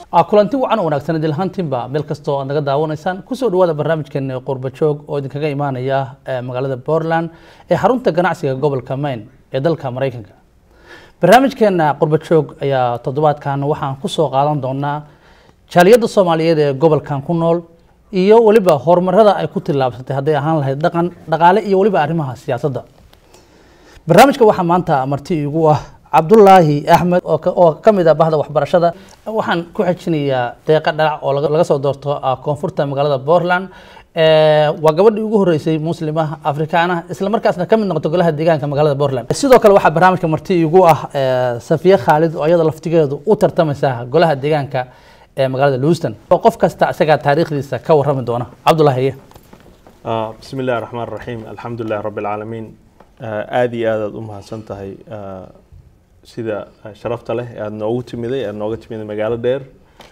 kulanti wacan oo wanaagsan idil ahaantiinba meel kastoo aad naga daawanaysaan kusoo dhawaada barnaamijkeena qurba joog oo idinkaga imaanaya magaalada Portland ee xarunta ganacsiga gobolka Maine ee dalka Mareykanka barnaamijkeena qurba joog ayaa toddobaadkan waxaan kusoo qaadan doonaa jaaliyadda Soomaaliyeed ee gobolkan ku nool iyo waliba horumarada ay ku tillaabsatay hadday ahaan lahayd dhaqan dhaqaale iyo waliba arrimaha siyaasadda barnaamijka waxaa maanta marti igu ah cabdulaahi axmed oo ka mid ah bahda waxbarashada waxaan ku xejinayaa deeqa dhalac oo laga soo doorto koonfurta magaalada portland waa gabadhii ugu horeysay muslima afrikaana isla markaasna ka mid noqoto golaha deegaanka magaalada portland sidoo kale waxaa barnaamijka marti igu ah safiye khaalid oo iyada laftigeedu u tartamaysa golaha deegaanka ee magaalada lewiston oo qof kasta isagaa taariikhdiisa ka warrami doona cabdulaahi bismi illahi raxmaan raxiim alxamdu lilahi rabbi alcaalamiin aada iyo aad aad u mahadsan tahay sida sharafta leh aada noogu timiday aada nooga timiday magaalo dheer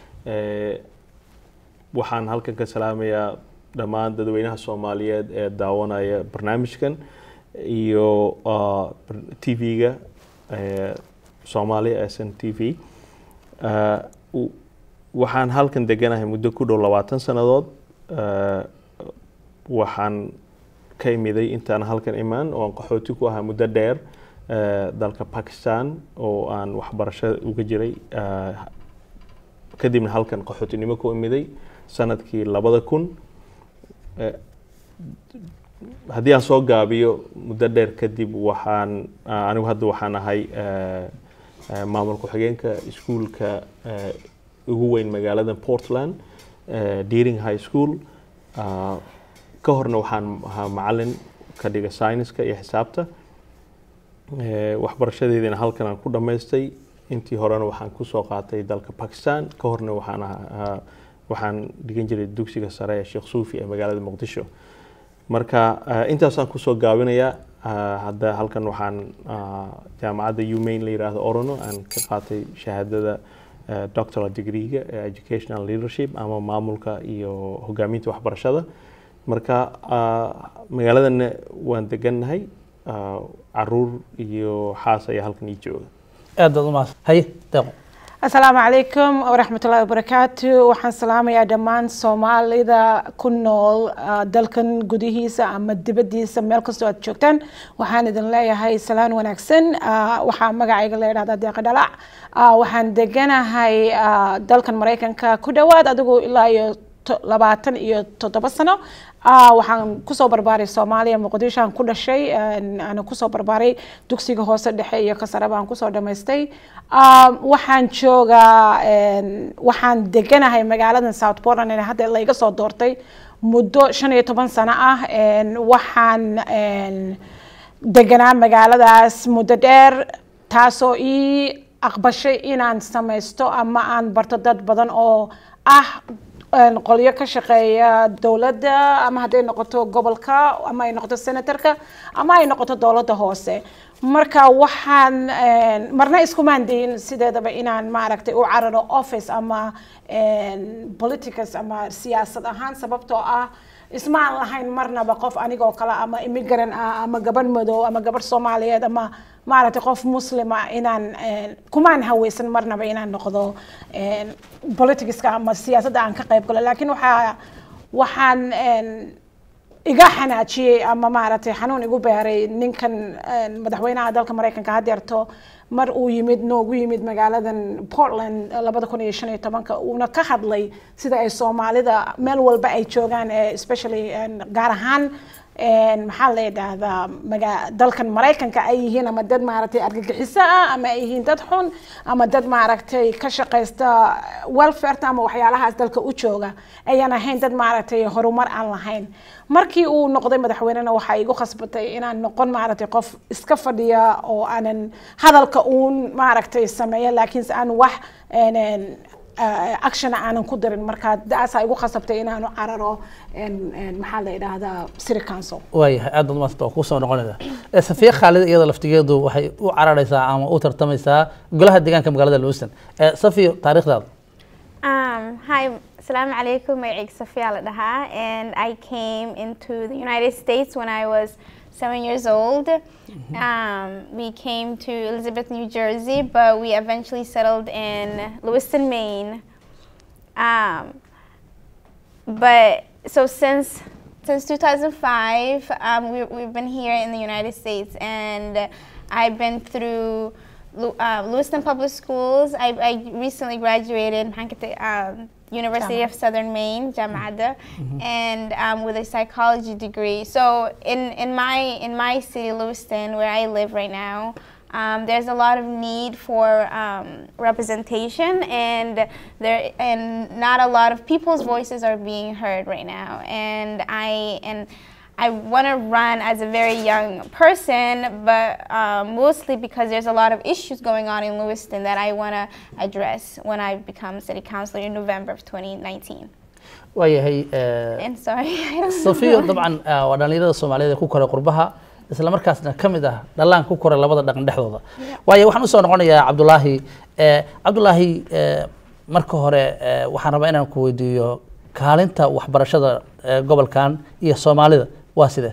waxaan halkan ka salaamayaa dhammaan dadweynaha soomaaliyeed ee daawanaya barnaamijkan iyo t v-ga soomaaliya s n t v waxaan halkan deganahay muddo ku dhow labaatan sannadood waxaan ka imiday intaan halkan imaan oo aan qaxooti ku ahaa muddo dheer dalka bakistan oo aan waxbarasho uga jiray kadibna halkan qaxootinimo ku imiday sanadkii labada kun haddii aan soo gaabiyo muddo dheer kadib waxaan anigu hadda waxaan ahay maamul ku-xigeenka iskuulka ugu weyn magaalada portland deering high school ka horna waxaan ahaa macalin ka dhiga syniska iyo xisaabta waxbarashadeediina halkan aan ku dhammaystay intii horena waxaan kusoo qaatay dalka bakistan ka horna waxaan ahaa waxaan dhigan jiray dugsiga sare ee sheekh suufi ee magaalada muqdisho marka intaasaan kusoo gaabinayaa hadda halkan waxaan jaamacadda umain la yiraahdo orono aan ka qaatay shahaadada doctoral degreega ee educational leadership ama maamulka iyo hogaaminta waxbarashada marka magaaladana waan degannahay caruur iyo xaas ayaa halkan ii jooga aad baad umahadsan haye deeqo asalaamu calaykum waraxmatullahi wabarakaatu waxaan salaamayaa dhammaan soomaalida ku nool dalkan gudihiisa ama dibaddiisa meel kastoo aad joogtaan waxaan idin leeyahay salaan wanaagsan waxaa magacayga la yidhahdaa deeqa dhalac waxaan deganahay dalkan maraykanka ku dhowaad adigu ilaa iyo labaatan iyo toddoba sano waxaan kusoo barbaaray soomaaliya muqdisho aan ku dhashay aan kusoo barbaaray dugsiga hoose dhexe iyo kasare baan kusoo dhamaystay waxaan joogaa waxaan deganahay magaaladan south portland ee hadda layga soo doortay muddo shan iyo toban sano ah waxaan deganaa magaaladaas muddo dheer taasoo ii aqbashay inaan samaysto ama aan barto dad badan oo ah qolyo ka shaqeeya dowladda ama hadday noqoto gobolka ama ay noqoto senatorka ama ay noqoto dowladda hoose marka waxaan marna iskumaan dayin sideedaba inaan maaragtay u cararo office ama politicus ama siyaasad ahaan sababtoo ah ismaan lahayn marnaba qof anigoo kale ama immigrant ah ama gabadh madow ama gabadh soomaaliyeed ama maaragtay qof muslima inaan kumaan haweysan marnaba inaan noqdo politicska ama siyaasadda aan ka qayb galo laakiin waxaa waxaan iga xanaajiyey ama maaragtay xanuun igu beeray ninkan madaxweynaha dalka maraykanka hadeerto mar uu yimid noogu yimid magaaladan portland labada kun iyo shan iyo tobanka uuna ka hadlay sida ay soomaalida meel walba ay joogaan especially gaar ahaan maxaa la yidhaahdaa maga dalkan maraykanka ay yihiin ama dad maaragtay argagixiso ah ama ay yihiin dad xun ama dad maaragtay ka shaqaysta welfareta ama waxyaalahaas dalka u jooga ayaan ahayn dad maaragtay horumar aan lahayn markii uu noqday madaxweynena waxaa igu khasbatay inaan noqon maaragtay qof iska fadhiya oo aanan hadalka uun maaragtay sameeya laakiinse aan wax action aanan ku darin marka daasaa igu khasabtay inaanu cararo maxaa la yidhaahdaa city council waayahay aad baad umadsanta waa kusoo noqonaysa safiya khaalid iyada laftigeedu waxay u cararaysaa ama u tartamaysaa golaha deegaanka magaalada lewiston safiyo taariikhdaada Um, hi, Assalamu alaikum. My name is Safia Al-Daha, and I came into the United States when I was seven years old. Um, we came to Elizabeth, New Jersey, but we eventually settled in Lewiston, Maine. Um, but so since since 2005, um, we, we've been here in the United States, and I've been through Lew- uh, Lewiston Public Schools. I, I recently graduated um, University of Southern Maine, Jamada, and um, with a psychology degree. So in, in my in my city, Lewiston, where I live right now, um, there's a lot of need for um, representation, and there and not a lot of people's voices are being heard right now. And I and I want to run as a very young person, but um, mostly because there's a lot of issues going on in Lewiston that I want to address when I become city councilor in November of 2019. waayahay eh, And sorry, I don't sofiyo know. dabcan ah, waa dhalinyarada soomaaliyeed ee ku koray qurbaha isla markaasna ka mid ah dhalaan ku koray labada dhaqan dhexdooda waayo waxaan usoo noqonayaa cabdulaahi eh, cabdulaahi eh, marka hore eh, waxaan rabaa inaan ku weydiiyo kaalinta waxbarashada eh, gobolkan iyo soomaalida waa sidee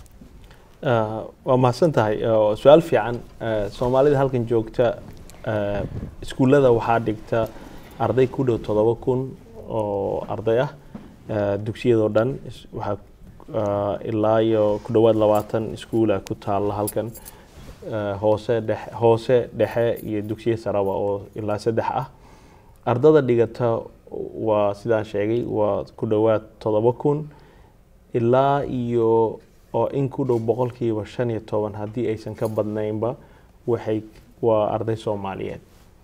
Ah, waa mahadsan tahay oo su-aal fiican Ah, soomaalida halkan joogta ah, iskuullada waxaa dhigta arday ku dhow todoba kun oo arday ah Ah, dugsiyadoo dhan is- waxaa ah, ilaa iyo ku dhowaad labaatan iskuula ku taalla halkan Ah, hoose dhexe hoose dhexe iyo dugsiyo saraba oo ilaa saddex ah ardada dhigata waa sidaan sheegay waa ku dhowaad todoba kun ilaa iyo oo in ku dhow boqolkiiba shan iyo toban haddii aysan ka badnaynba waxay waa arday soomaaliyeed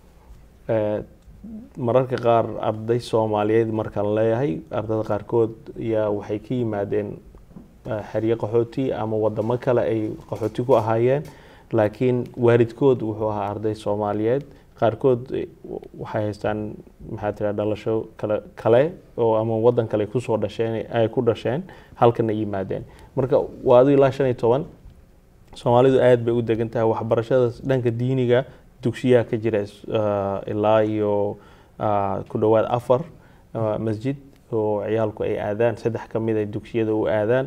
Eh, mararka qaar arday soomaaliyeed markaan leeyahay ardada qaarkood yaa waxay ka yimaadeen eh, xeryo qaxooti ama wadamo kale ay qaxooti ku ahaayeen laakiin waalidkood wuxuu ahaa arday soomaaliyeed qaarkood eh, waxay haystaan maxaa tira dhalasho kale kale oo ama wadan kale kusoo dhasheen ay ku dhasheen halkan ay yimaadeen marka waa adu ilaa shan iyo toban soomaalidu aad bay u degan tahay waxbarashada dhanka diiniga dugsiyaha ka jira is- ah, ilaa iyo ah, ku dhowaad afar ah, masjid oo ciyaalku ay aadaan saddex ka mid ay dugsiyada u aadaan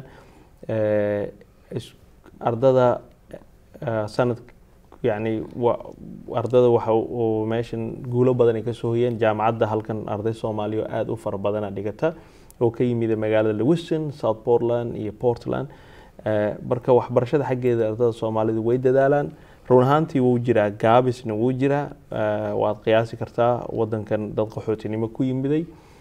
Eh, is- ardada ah, sanad yani wa- ardada waxa uu meeshan guulo badan ay kasoo hoyeen jaamacadda halkan arday soomaaliya oo aada u fara badana dhigata oo ka yimid magaalada lewiston south portland iyo portland Eh, marka waxbarashada xaggeeda ardada soomaalidu way dadaalaan run ahaantii wuu jiraa gaabisna wuu jiraa Eh, waad qiyaasi kartaa wadankan dad qaxootinimo ku yimiday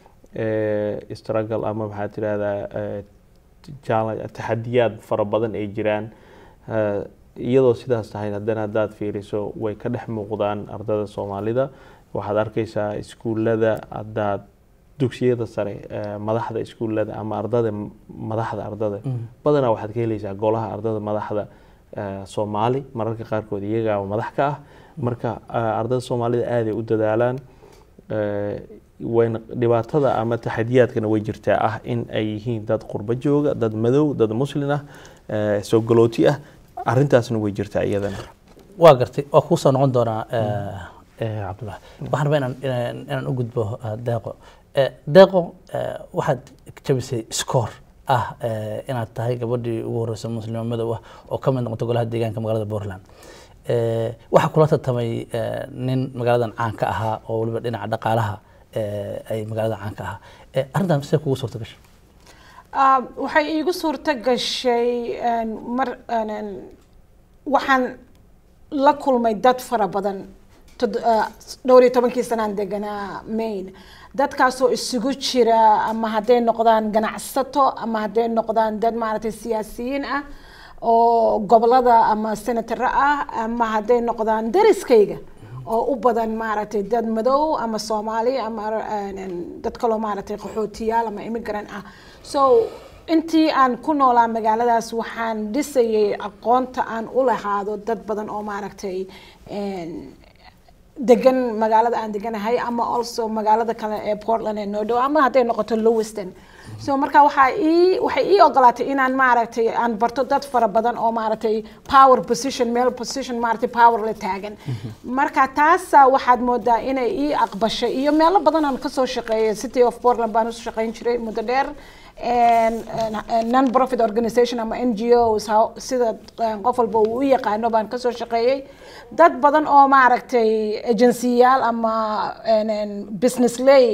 Eh, struggle ama maxaa tirahdaa eh, challenge- taxadiyaad fara badan ay jiraan Eh, iyadoo sidaas tahay haddana haddaad fiiriso way ka dhex muuqdaan ardada soomaalida waxaad arkaysaa iskuullada haddaad dugsiyada sare eh, madaxda iskuullada ama ardada madaxda ardada badanaa waxaad ka helaysaa golaha ardada madaxda eh, soomaali mararka qaarkood iyagaa madax ka ah marka eh, ardada soomaalida aaday u dadaalaan Eh, wayna dhibaatada ama taxadiyaadkana way jirtaa ah in ay yihiin dad qurbo jooga dad madow dad muslin ah eh, soo galooti ah arrintaasna way jirtaa iyadana waa gartay waa kuu soo noqon doonaa eh, eh, cabdulaahi waxaan rabaa inaan inaan inaan u gudbo eh, deeqo Eh, deeqo eh, waxaad jabisay scoor ah eh, inaad tahay gabadhii ugu horreysay muslimo madow ah oo ka mid noqotay golaha deegaanka magaalada Portland Eh, waxaa kula tartamay eh, nin magaaladan caan ka ahaa oo weliba dhinaca dhaqaalaha eh, ay magaalada caan ka ahaa Eh, arrintan sidee kugu suurta gashay Ah, waxay iigu suurto gashay een, mar een, een, waxaan la kulmay dad fara badan tod- ah, dhowr iyo tobankii sanaan deganaa maine dadkaasoo isugu jira ama hadday noqdaan ganacsato ama hadday noqdaan dad maaragtay siyaasiyiin ah oo gobolada ama senataro ah ama hadday noqdaan deriskayga oo u badan maaragtay dad madow ama soomaali ama een, een, dad kaloo maaragtay qaxootiyaal ama immigrant ah so intii aan ku noolaa magaaladaas waxaan dhisayay aqoonta aan u lahaado dad badan oo maaragtay een, degan magaalada aan deganahay ama also magaalada kale ee portland ee noo dhow ama hadday noqoto lewiston so marka waxaa ii waxay ii ogolaatay inaan maaragtay aan barto dad fara badan oo maaragtay power position meel position maaragtay power la taagan marka taasa waxaad moodaa inay ii aqbashay iyo meelo badan aan kasoo shaqeeyay city of portland baan usoo shaqeyn jiray muddo dheer non profit organization ama n g os ha- sida eh, qof walba uu u yaqaano baan kasoo shaqeeyey dad badan oo maaragtay agensiyaal ama en- en business lay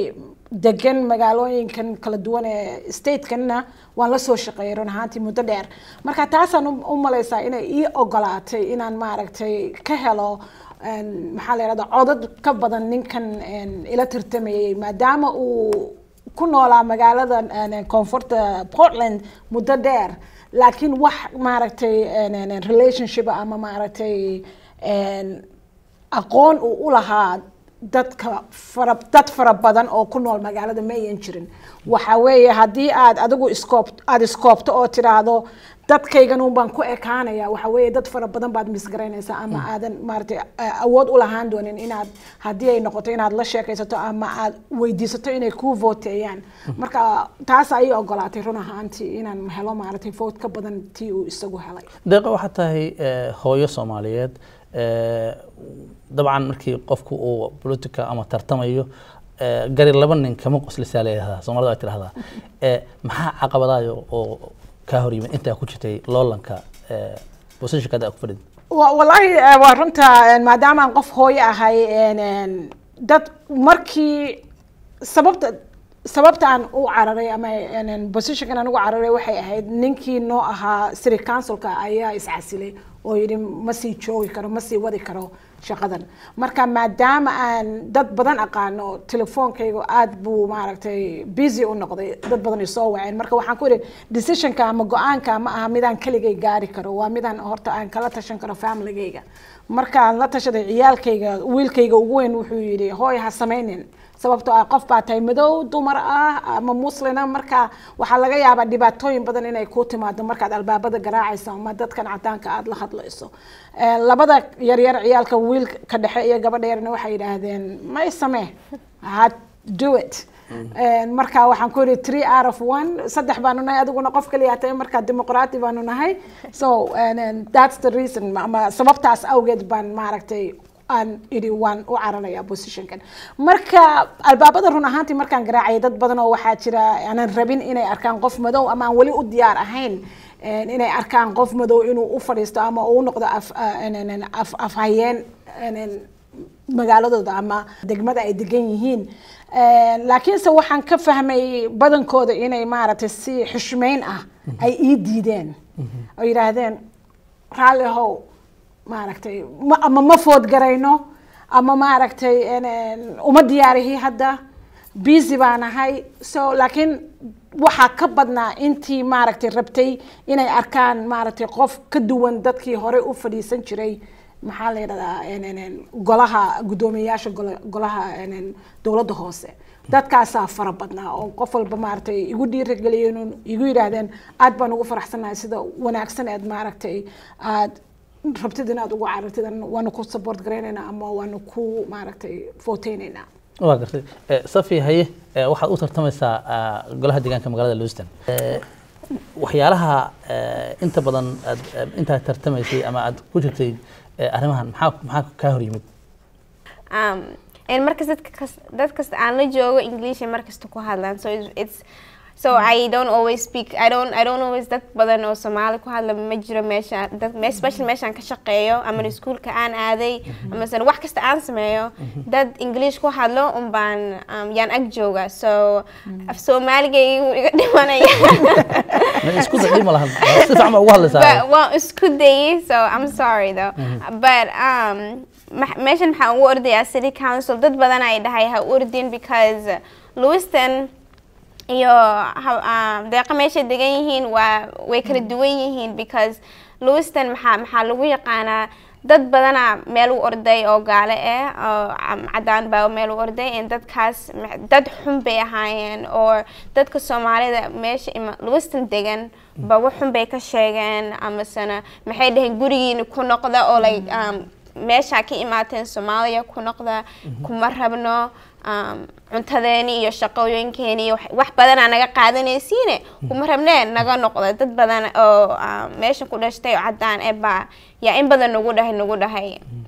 degan magaalooyinkan kala duwan ee statekanna waan la soo shaqeeyay run ahaantii muddo dheer marka taasaan u u malaysaa inay ii ogolaatay inaan maaragtay ka helo een, maxaa la yidhahda codad ka badan ninkan een, ila tartamayay maadaama uu ku noolaa magaalada een, koonfurta portland muddo dheer laakiin wax maaragtay een, een, een relationship ama maaragtay een, aqoon uu u lahaa dadka fara dad fara badan oo ku nool magaalada ma ayan jirin waxa weeye haddii aad adigu iskoob aada iskoobto oo tiraahdo dadkaygan un baan ku ekaanaya waxa weeye dad fara badan baad misgaraynaysaa ama aadan maaragtay eh, awood u lahaan doonin inaad haddii ay noqoto inaad la sheekaysato ama aad weydiisato inay kuu voteeyaan marka taas ayay ogolaatay run ahaantii inaan helo maaragtay vote ka badan tii uu isagu helay deeqa waxaa tahay eh, hooyo soomaaliyeed eh, dabcan markii qofku uu politica ama tartamayo eh, gari laba nin kama qoslisaa leedahaa soomaalida ay tidhahdaa Eh, maxaa caqabadayo oo kaa hor yimid intaa ku jirtay loolanka eh, positionka hadda aad ku fadhid wa- wallaahi eh, waa runta een, maadaama aan qof hooyo ahay een, een, dad markii sababta sababta aan u cararay ama een, een, positionkan aan ugu cararay waxay ahayd ninkii noo ahaa city councilka ayaa iscasilay oo yidhi ma sii joogi karo ma sii wadi karo shaqadan marka maadaama aan dad badan aqaano telefoonkaygu aad buu maaragtay busy u noqday dad badan ay soo waceen marka waxaan ku idhi decisionka ama go-aanka ma aha midaan keligay gaari karo waa midaan horta aan kala tashan karo familygayga markaan la tashaday ciyaalkayga wiilkayga ugu weyn wuxuu yidhi hooy ha samaynin sababtoo ah qof baa tahay madow dumar ah ama muslina marka waxaa laga yaabaa dhibaatooyin badan inay ku timaado markaad albaabada garaacayso ama dadkan cadaanka aada la hadlayso Eh, labada yaryar ciyaalka wiilka dhexe iyo gabadha yarna waxay yidhaahdeen may samee had do it Eh, marka waxaan ku yidhi three out of one saddex baanu nahay adiguna qof kaliya tahay marka dimuqraati baanu nahay so and, and that's the reason ama sababtaas awgeed baan maaragtay aan idhi waan u cararayaa positionkan marka albaabada run ahaantii markaan garaacayay dad badan oo waxaa jira aanan rabin inay arkaan qof madow ama aan weli u diyaar ahayn een, inay arkaan qof madow inuu u fadhiisto ama uu noqdo af een, een, een, af afhayeen een, een, magaaladooda ama degmada ay degan yihiin Een, laakiinse waxaan ka fahmay badankooda inay maaragtay si xushmeyn ah ay ii diideen oo yidhaahdeen raalli ahow maaragtay ma ama ma food garayno ama maaragtay een, een, uma diyaarihi hadda busy baan ahay so laakiin waxaa ka badnaa intii maaragtay rabtay inay arkaan maaragtay qof ka duwan dadkii hore u fadhiisan jiray maxaa la yidhahdaa een, een, een, golaha guddoomiyeyaasha gola- golaha een, een, dowladda hoose dadkaasaa fara badnaa oo qof walba maaragtay igu dhiirigeliyeen oo igu yidhaahdeen aad baan ugu faraxsanahay sida wanaagsan eed maaragtay aad rabtid inaad ugu carartid an- waanu ku support garaynaynaa ama waanu ku maaragtay vooteynaynaa waa gartay Eh, safi haye eh, waxaad u tartamaysaa ah, golaha deegaanka magaalada lewiston Eh, waxyaalaha eh, inta badan aad aad intaad tartamaysay ama aad ku jirtay eh, arrimahan maxaa maxaa kaa hor yimid um, and markas dadka kas- dad kasta aan la joogo english ay markasta ku hadlaan so it's, it's so I don't always speak I don't I don't always dad badan oo Soomaali ku hadla ma jiro meesha dad me- especially meeshaan ka shaqeeyo ama iskuulka aan aaday ama san wax kasta aan sameeyo dad English ku hadlo un baan um, yaan ag jooga so af Soomaaligaygu iga dhimanaya Ma isku daci ma lahan si fiican baa ugu hadlaysaa but well isku dayay so I'm sorry though but um ma- meeshan maxaan ugu ordayaa city council dad badan ay dhahay ha u ordin because Lewiston iyo ha- um, deeqa meeshay degan yihiin waa way kala duwan yihiin because Lewiston maxaa maxaa lagu yaqaanaa dad badana meel u orday oo gaale ah oo am- cadaan baa meel u orday and dadkaas ma- dad xun bay ahaayeen oo dadka soomaalida meesha ima Lewiston degan ba wax xun bay ka sheegeen amasana maxay dhaheen gurigiina ku noqda oo like um, meesha ka imaateen soomaaliya ku noqda kuma rabno um, cuntadeeni iyo shaqooyinkeeni iyo wax- wax badanaa naga qaadanaysiine kuma rabnee naga noqda dad badan oo um, meesha ku dhashtay oo caddaan eh baa yaa in badan nagu dhahay nagu dhahay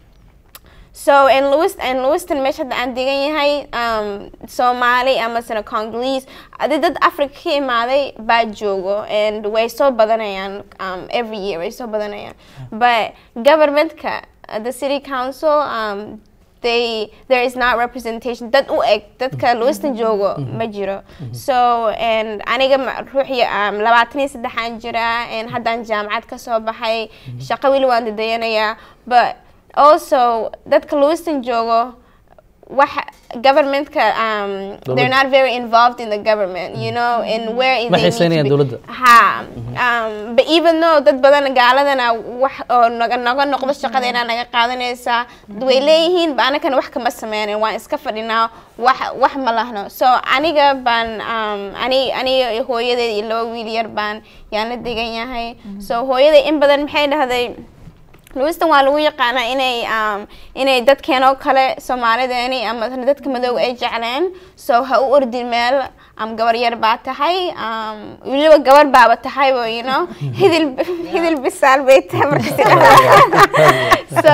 So in Lewis in Lewiston meesha hadda aan degan yahay um, Somali ama sana Congolese adi dad Africa ka imaaday baa joogo and way soo badanayaan um, every year way soo badanayaan but governmentka uh, the city council um, they there is not representation dad u eg dadka lewiston joogo ma jiro so and aniga ma- ruuxii um, labaatan iyo saddexaan jira and haddaan jaamacad ka soo baxay shaqo weli waan dadayanayaa but also dadka lewiston joogo waxa governmentka um, they're not very involved in the government you know and where Ma they need to xiiseynayaan be- dowladda. ha um, but even though dad badan gaaladana wax oo naga naga noqdo shaqadeena naga qaadanaysaa way leeyihiin ba anakana wax kama sameynin waan iska fadhinaa wax wax ma lahno so aniga baan um, ani aniga iyo hooyadeed iyo laba wiil yar baan yaan la degan yahay so hooyaday in badan maxay dhahday lewiston waa lagu yaqaanaa inay um, inay dadkeenoo kale soomaalideeni ama dadka madoow ay jecleen so ha u ordin meel um, gabar yar baa tahay um, weliba gabar baaba tahay bo you know hidil hidil bisaal bay tahay marka so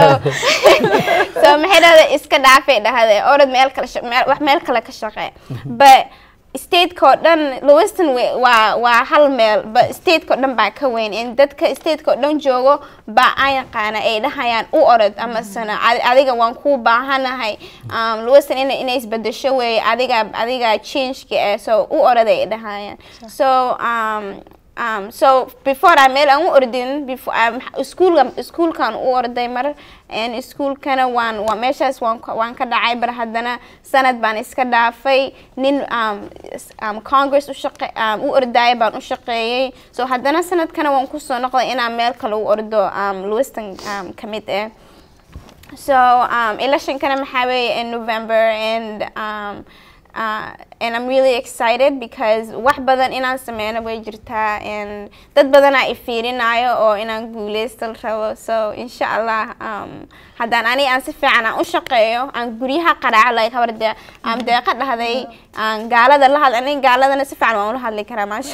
so maxay dhahday iska dhaafay dhahday orod meel kale sha- meel- wax meel kale ka shaqee but stateka oo dhan lewiston we- waa waa hal meel but stateka oo dhan baa ka weyn in dadka stateka oo dhan joogo baa aan yaqaana ay dhahayaan u orod ama sana "Adi- adiga waan kuu baahanahay um, lewiston ina inay isbedesho weeye adiga adiga changeka eh so u orod ay dhahayaan so um, um, so before aan meel aan u ordin before um, iskuulka iskuulkan u orday mar and iskuulkana waan waa meeshaas waan ka- waan ka dhacay bar haddana sanad baan iska dhaafay nin um, s- um, congress u shaqe um, u ordaya baan u shaqeeyey so haddana sanadkana waan kusoo noqday inaan meel kale u ordo um, lewiston um, ka mid ah So um, election kind of weeye in November, and um, uh, and I'm really excited because wax badan inaan sameyno way jirtaa and dad badan aa ifiirinayo oo inaan guuleysto rabo so insha allah um, haddaan ani aan si fiican aan u shaqeeyo aan guryaha qaraaco like habar dee aan deeqa dhahday aan gaalada la hadl aniga gaaladana si fiican waan ula hadli karaa maasha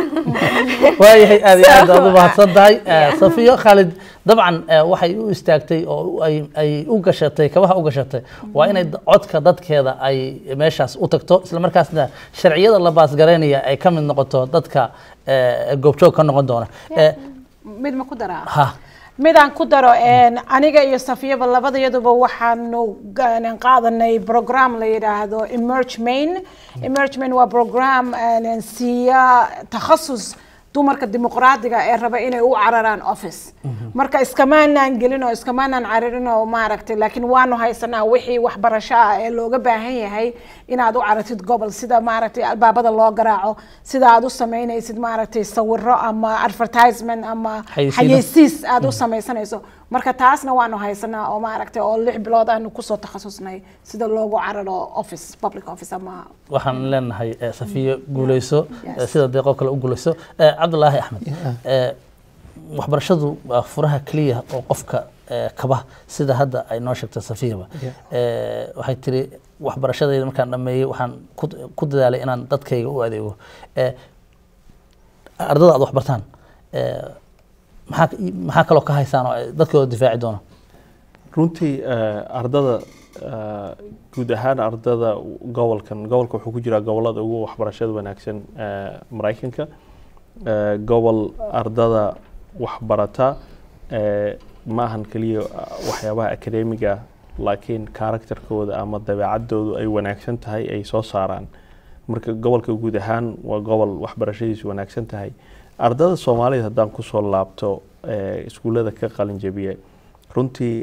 allah waayahay aad iyo aad So, aad u mahadsan tahay yeah. safiyo khaalid dabcan eh, waxay u istaagtay oo u- ay ay u gashatay kabaha u gashatay waa inay d- codka dadkeeda ay meeshaas u tagto isla markaasna sharciyada la baasgaraynaya ay ka mid noqoto dadka eh, goobjoog ka noqon doona Eh, mid ma ku daraa ha midaan ku daro een, aniga iyo safiyaba labadayaduba waxaanu ga- qaadanay program la yidhaahdo emerge main emerge main waa program een, siiya takhasus dumarka dimuqraadiga ee raba inay u cararaan office marka iskamaanaan gelin oo iskamaanaan cararin oo maaragtay laakiin waanu haysanaa wixii waxbarasho ah ee looga baahan yahay inaad u caratid gobol sida maaragtay albaabada loo garaaco sida aad u samaynaysid maaragtay sawiro ama advertisement ama Xayeysiino. xayeysiis aad u samaysanayso marka taasna waanu haysanaa oo maaragtay oo lix bilood aanu kusoo takhasusnay sida loogu cararo office public office ama waxaan leenahay eh, safiyo guuleyso Yes. eh, sida deeqoo kale u guuleyso Eh, cabdulaahi axmed eh, waxbarashadu waa furaha keliya oo qofka eh, kaba sida hadda ay noo sheegtay safiyaba Eh, waxay tiri waxbarashadayda markaan dhameeyey waxaan ku- ku dadaalay inaan dadkayga u adeego Eh, ardada aad waxbartaan eh, maxaa maxaa kaloo ka haysaan oo ay dadkooda difaaci doona runtii eh, ardada eh, guud ahaan ardada gobolkan gobolka wuxuu ku jiraa gobolada ugu waxbarashada wanaagsan eh, maraykanka Eh, gobol ardada waxbarata eh, ma ahan keliya ah, waxyaabaha akademiga laakiin karakterkooda ama dabeecadoodu ay wanaagsan tahay ay soo saaraan marka gobolka guud ahaan waa gobol waxbarashadiisu wanaagsan tahay ardada soomaalida haddaan kusoo laabto eh, iskuullada ka qalin jabiye runtii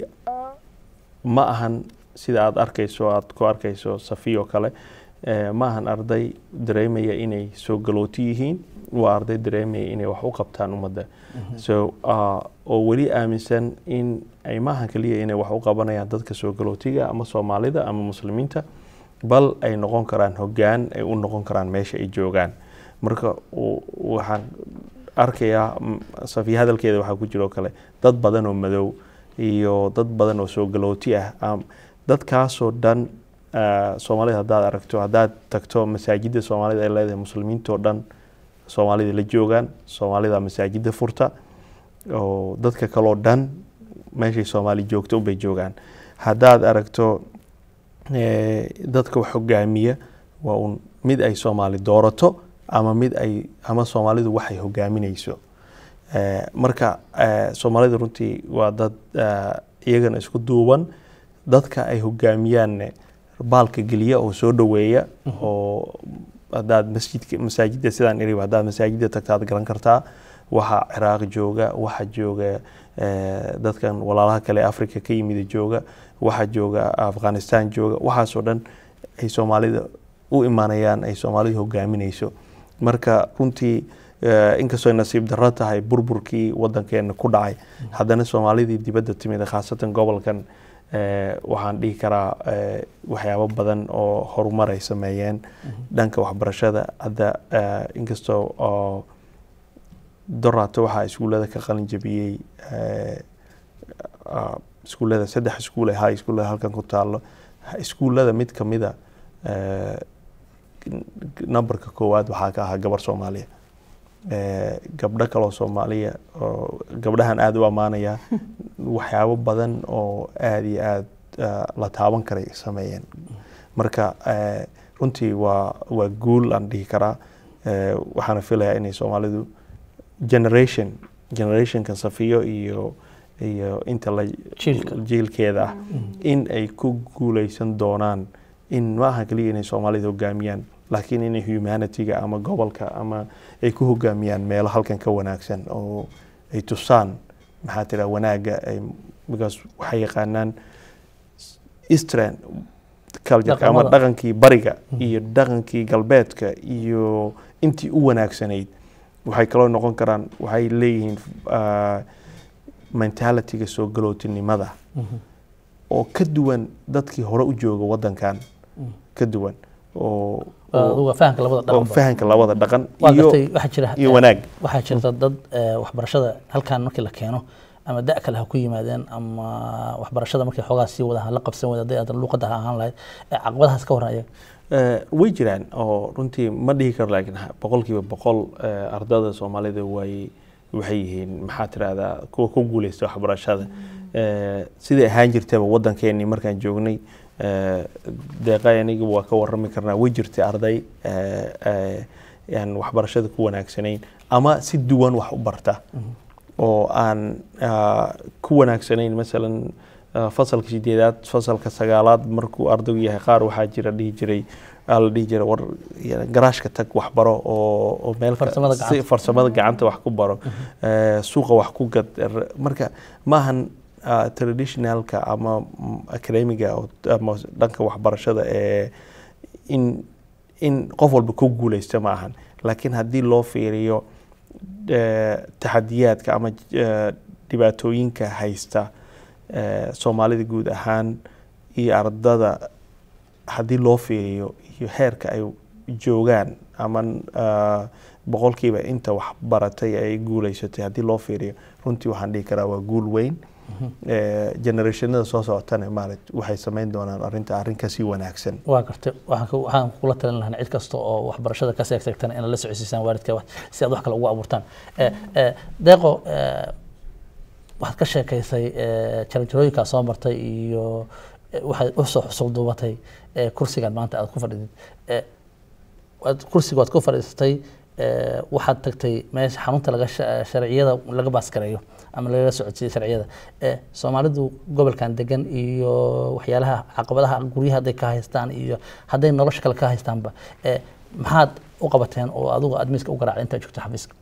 ma ahan sida aada arkayso aada ku arkayso safiyo kale eh, ma ahan arday dareemaya inay soo galooti yihiin waa arday dareemaya inay wax u qabtaan ummadda so ah, oo weli aaminsan in ay maahan keliya inay wax u qabanayaan dadka soo galootiga ama soomaalida ama muslimiinta bal ay noqon karaan hoggaan ay u noqon karaan meesha ay joogaan marka u- waxaan arkayaa mm, safiya hadalkeeda waxaa ku jiro kale dad badan oo madow iyo dad badan oo soo galooti ah am- dadkaasoo dhan ah, soomaalida haddaad aragto haddaad tagto masaajida soomaalida ay leedahay muslimiintoo dhan soomaalida la joogaan soomaalida masaajida furta oo dadka kaloo dhan meeshay soomaali joogto unbay joogaan haddaad aragto eh, dadka wax hogaamiya waa un mid ay soomaali doorato ama mid ay ama soomaalidu waxay hogaaminayso Eh, marka eh, soomaalida runtii waa dad eh, iyagana isku duuban dadka ay hogaamiyaanne baalka geliya oo soo dhoweeya oo haddaad masjidka masaajidda sidaan iri haddaad masaajidda tagta aad garan kartaa waxaa ciraaq jooga waxaa jooga eh, dadkan walaalaha kale ee africa ka yimida jooga waxaa jooga afghanistan jooga waxaasoo dhan ay soomaalida u imaanayaan ay soomaalida hogaaminayso marka runtii eh, inkastoo ay nasiib darro tahay burburkii wadankeena ku dhacay haddana soomaalidii dibadda timid khaasatan gobolkan eh, waxaan dhihi karaa eh, waxyaabo badan oo horumar ay sameeyeen dhanka waxbarashada hadda eh, inkastoo oo doraato waxaa iskuullada ka qalin jabiyey eh, ah, iskuullada saddex iskuul ee high school halkan ku taalo iskuullada mid ka mida eh, numberka koowaad waxaa ka ahaa gabar soomaaliya Eh, gabdho kaloo soomaaliya oo gabdhahan aada u ammaanaya waxyaabo badan oo aada iyo aada ah, la taaban karay sameeyeen marka eh, runtii waa waa guul aan dhihi karaa Eh, waxaana filayaa inay soomaalidu generation generationkan safiyo iyo iyo inta la Jiilka. jiilkeeda ah in ay ku guuleysan doonaan in ma aha keliya inay soomaalida hogaamiyaan laakiin inay humanityga ama gobolka ama ay ku hogaamiyaan meelo halkan ka wanaagsan oo ay tusaan maxaa tira wanaagga ay because waxay yaqaanaan eastern culture ama Dhaqamada. dhaqankii bariga iyo dhaqankii galbeedka iyo intii u wanaagsanayd waxay kaloo noqon karaan waxay leeyihiin ah, mentalityga soo galootinimada oo ka duwan dadkii hore u jooga wadankan ka duwan oo oo- aduga fahamka labada oo dhaqanba fahanka labada dhaqan waa iyo gartay waxaa jira iyo wanaag waxaa jirta dad eh, waxbarashada halkan markii la keeno ama da kale ha ku yimaadeen ama waxbarashada markay xoogaa sii wada la qabsan wada hadday aadan luuqadda ha ahaan lahayd eh, caqabadahaas ka warran ayaga Eh, way jiraan oo runtii ma dhihi karo laakiin ha- boqolkiiba boqol eh, ardada soomaalida way waxay yihiin maxaa tirahdaa kuwa ku guuleysta waxbarashada Eh, sidai ahaan jirtaba wadankeenii markaan joognay eh, deeqa aniga waa ka warami karnaa way jirtay arday eh, eh, aan waxbarashada ku wanaagsanayn ama si duwan wax u barta oo aan ah, ku wanaagsanayn masalan ah, fasalka sideedaad fasalka sagaalaad markuu ardaygu yahay qaar waxaa jira dhihi jiray aa la dhihi jiray war ya- garaashka tag wax baro oo oo meel ka- Farsamada si- gacanta. farsamada gacanta wax ku baro eh, suuqa wax ku gad er- marka maahan ah, traditionalka ama mm, academiga oo- ama dhanka waxbarashada ee in in qof walba ku guuleysta ma ahan laakiin haddii loo fiiriyo eh, taxadiyaadka ama eh, dhibaatooyinka haysta eh, soomaalida guud ahaan iyo ardada haddii loo fiiriyo iyo heerka ay joogaan ama ah, boqolkiiba inta wax baratay ay guuleysatay haddii loo fiiriyo runtii waxaan dhihi karaa waa guul weyn Eh, generationada soo socotana maarat waxay samayn doonaan arrinta arrin kasii wanaagsan waa gartay waxaan ku- waxaan kula talin lahaa cid kasta oo waxbarashada ka seegseegtana inaad la socodsiisaan waalidka wax- si aad wax kale ugu abuurtaan Eh, eh, deeqo eh, waxaad ka sheekaysay eh, jaranjarooyinkaa soo martay iyo eh, waxaad u soo xusul duubatay eh, kursigan maanta aad ku fadhidid Eh, waad- kursiga waad ku fadhiisatay eh, waxaad tagtay meesha xarunta laga sha- sharciyada laga baaskareeyo ama laga socodsiiyo sharciyada Eh, soomaalidu gobolkan degan iyo waxyaalaha caqabadaha guryaha hadday ka haystaan iyo hadday nolosha kale ka haystaanba eh, maxaad u qabateen oo adigu aad miiska u garaacday intaad joogto xafiiska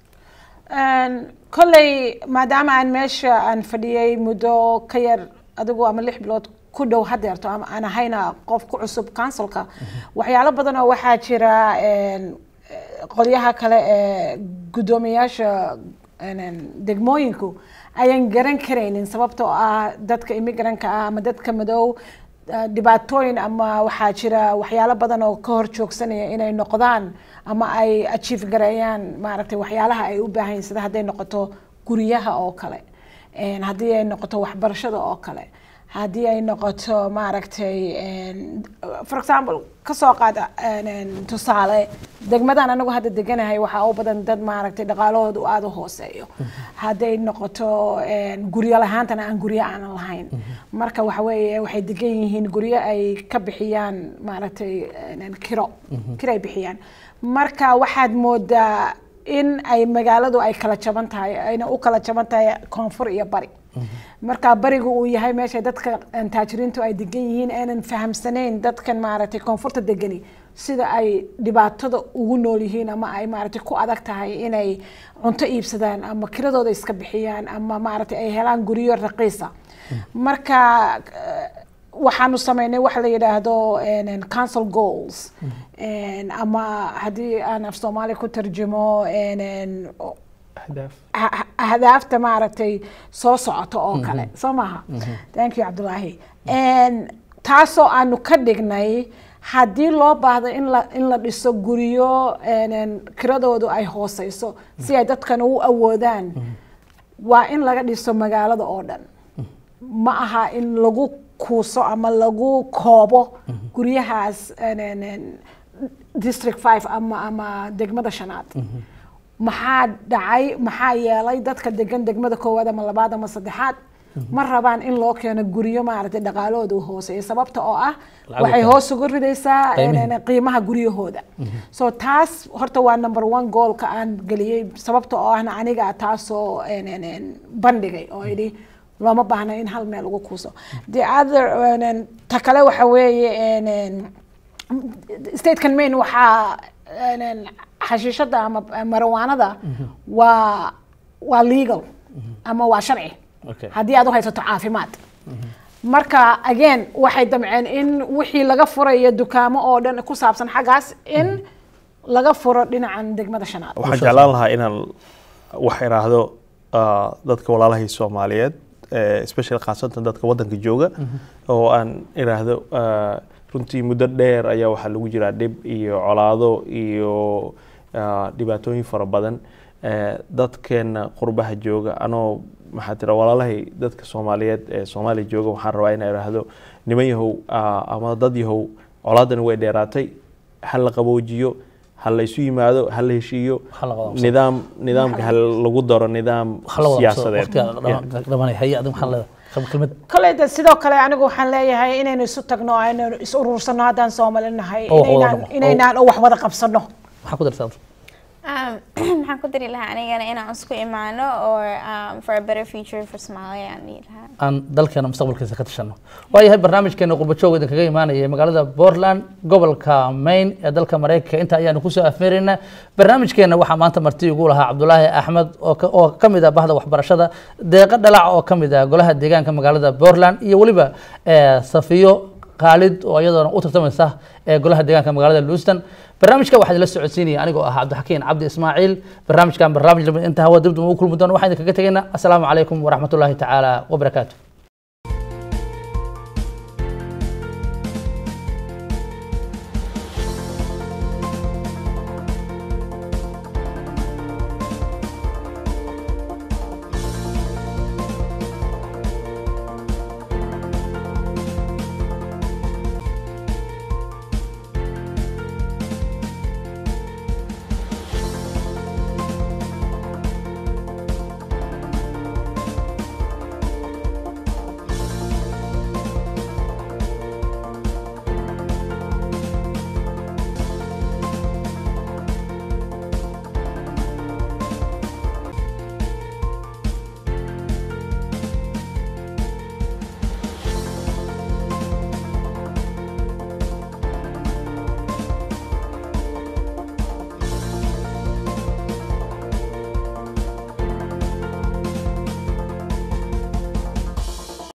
Een, kolley maadaama aan meesha aan fadhiyey muddo ka yar adigu ama lix bilood ku dhow hadeerto ama aan ahayna qof ku cusub councilka waxyaalo badan oo waxaa jira een, eh, qolyaha kale ee guddoomiyaasha een, degmooyinku ayaan garan karaynin sababtoo ah dadka immigrantka ah ama dadka madow eh, dhibaatooyin ama waxaa jira waxyaalo badan oo ka hor joogsanaya inay noqdaan ama ay achieve gareeyaan maaragtay waxyaalaha ay u baahan yihiin sida hadday noqoto guryaha oo kale een, haddii ay noqoto waxbarashada oo kale haddii ay noqoto maaragtay een, for example kasoo qaada een, een, tusaale degmadan anagu hadda deganahay waxaa u badan dad maaragtay dhaqaalahooda u aada u hooseeyo hadday noqoto een, guryo lahaantana aan guryo aanan lahayn marka waxa weeye waxay degan yihiin guryo ay ka bixiyaan maaragtay een, kiro kiro ay bixiyaan marka waxaad moodaa in ay magaaladu ay kala jaban tahay ayna u kala jaban tahay koonfur iyo bari marka bariga uu yahay meesha dadka een, taajiriintu ay degan yihiin aanan fahamsanayn dadkan maaragtay koonfurta degani sida ay dhibaatada ugu nool yihiin ama ay maaragtay ku adag tahay inay cunto iibsadaan ama kiradooda iska bixiyaan ama maaragtay ay helaan guryo raqiisa marka eh, waxaanu sameynay waxa la yidhaahdo een, een, council goals Een, ama haddii aan af soomaali ku tarjumo een, een, o- ahdaaf ah- ah- ahdaafta maaragtay soo socoto oo kale soo maaha thank you cabdulaahi Een, taasoo aanu ka dhignay haddii loo baahdo in la in la dhiso guryo een, een, kiradoodu ay hooseyso si ay dadkan u awoodaan waa in laga dhiso magaalada oo dhan ma aha in lagu kuuso ama lagu koobo guryahaas een, een, een, district five ama ama degmada shanaad maxaa dhacay maxaa yeelay dadka degan degmada koowaad ama labaad ama saddexaad ma rabaan in loo keeno guryo maaragtay dhaqaalahooda u hooseeya sababta oo ah Lacag waxay u hoos uga ridaysaa Qiimihii. een, een, qiimaha guryahooda so taas horta waa number one goalka aan geliyey sababta oo ahna aniga taasoo een, een, een, bandhigay oo idhi looma baahna in hal meel ugu kuuso the other een, een, ta kale waxa weeye een, een, statekan maine waxaa een, een, xashiishada ama marijuanada waa waa legal ama waa sharci Okay. haddii aad u haysato caafimaad marka again waxay damceen in wixii laga furayo dukaamo oo dhan ku saabsan xaggaas in laga furo dhinacan degmada shanaad waxaan jeclaan lahaa inaan wax iraahdo ah, dadka walaalahay soomaaliyeed eh, especially khaasatan dadka wadanka jooga oo aan iraahdo ah, runtii muddo dheer ayaa waxaa lagu jiraa dhib iyo colaado iyo ah, dhibaatooyin fara badan Eh, dadkeena qurbaha jooga anoo maxaa tira walaalahay dadka soomaaliyeed ee soomaaliya jooga waxaan rabaa inaan iraahdo niman yahow ah, ama dad yahow colaadani way dheeraatay ha la qaboojiyo ha la isu yimaado ha la heshiiyo Ha la qaboojiyo. nidaam nidaamka ha lagu daro nidaam siyaasadeed Yeah. dhamanay haye adiga maxaa leedahay kelmad koleyda sidoo kale anigu waxaan leeyahay inaynu isu tagno aynu is urursano haddaan soomaali nahay Oo wax wada inaynaan noqo. inaynaan wax wada qabsano maxaa ku dartaa Um, maxaan ku dari lahaa anigana inaan isku imaano or um, for a better future for Somalia aan dhihi lahaa aan dalkeena mustaqbalkiisa ka tashano waayahay barnaamijkeena qurbajoog idinkaga imaanaya magaalada portland gobolka maine ee dalka mareykanka inta ayaanu kusoo afmeeraynaa barnaamijkeena waxaa maanta marti ugu lahaa cabdulaahi axmed oo ka- oo ka mid ah bahda waxbarashada deeqo dhalac oo ka mid ah golaha deegaanka magaalada portland iyo weliba eh, safiyo khaalid oo iyadoona u tartamaysa ee golaha deegaanka magaalada lewiston barnaamijka waxaa idinla socodsiinaya anigoo ah cabdixakiin cabdi ismaaciil barnaamijkan barnaamij lamid inta hawa dibdum ugu kulmi doono waxaan idinkaga tegaynaa asalaamu calaykum waraxmatullaahi tacaala wabarakaatu